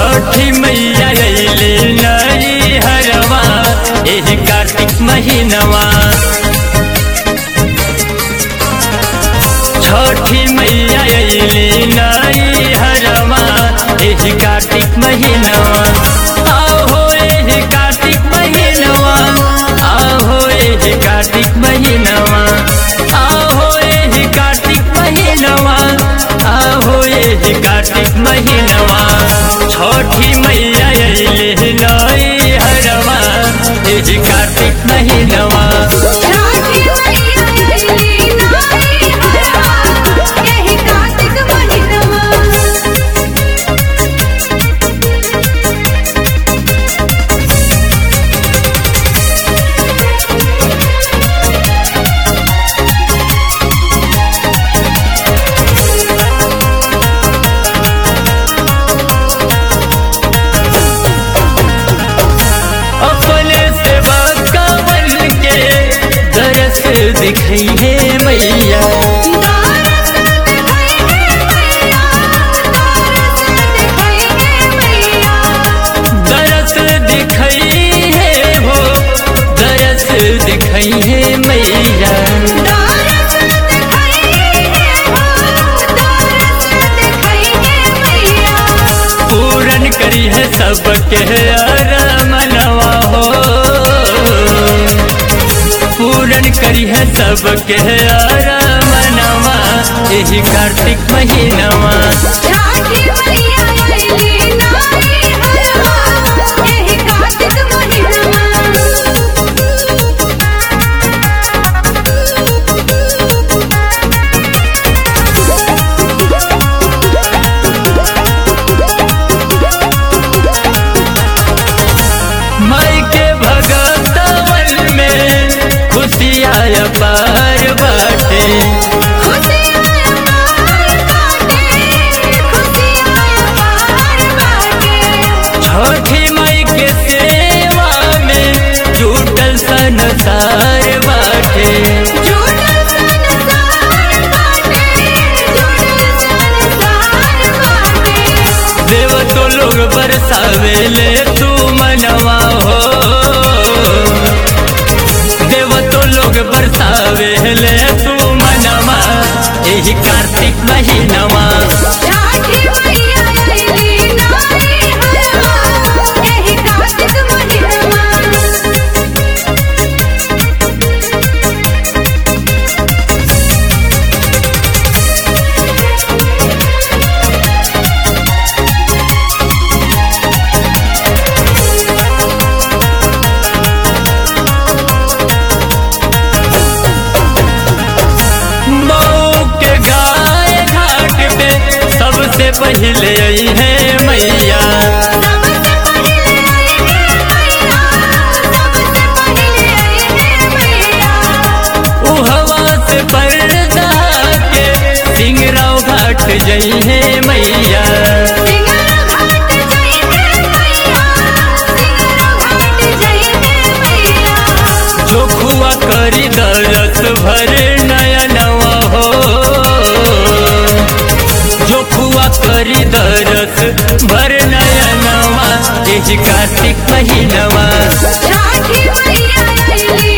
छठी मैया अइले नई हरवा एही कार्तिक महीनवा छठी मैया अइले नई हरवा एही कार्तिक महीनवा आहो एही कार्तिक महीनवा आहो एही कार्तिक महीनवा आहो एही कार्तिक महीनवा आहो एही कार्तिक महीनवा छठी मैया अइले नई हरवा एही कार्तिक महीनवा छठी मैया अइली नारी हरवा एही कार्तिक महिनवा अपने सेवा कमल के दरस दिखई है मैया दारस दिखाई है मैया दारस दिखाई है मैया दरस दिखई है हो दरस दिखई है मैया दारस दिखाई है हो दारस दिखाई है मैया पूरन करी है सबके अरमनवा हो पूरन करी है सबके अरमनवा यही कार्तिक महीनवा छठी मैया अइली नारी हरवा एही कार्तिक माई के भगतवन में खुशियाँ पार बाटे खुशियाँ पार बाटे खुशियाँ पार बाटे छठी माई के सेवा में जुटल संसार बाटे जुड़ल संसार बाटे जुड़ल संसार बाटे देव तो लोग बरसावेले तू मनवा हो देव तो लोग बरसावेले तू मनवा यही कार्तिक महीनवा छठी मैया अइली नारी हरवा एही कार्तिक महिनवा मऊ के गाय घाट पे सबसे पहले आई है मैया सबसे पहले आई है मैया सबसे पहले आई है मैया उहवा से पर्दा के सिंगराव घाट जई है मैया सिंगर घाट जई है मैया सिंगर घाट जई है मैया जो खुआ करी दरस भर नयनवा हो जो खुआ करी दरस भर नयनवा यही कार्तिक महीनवा छठी मैया अइली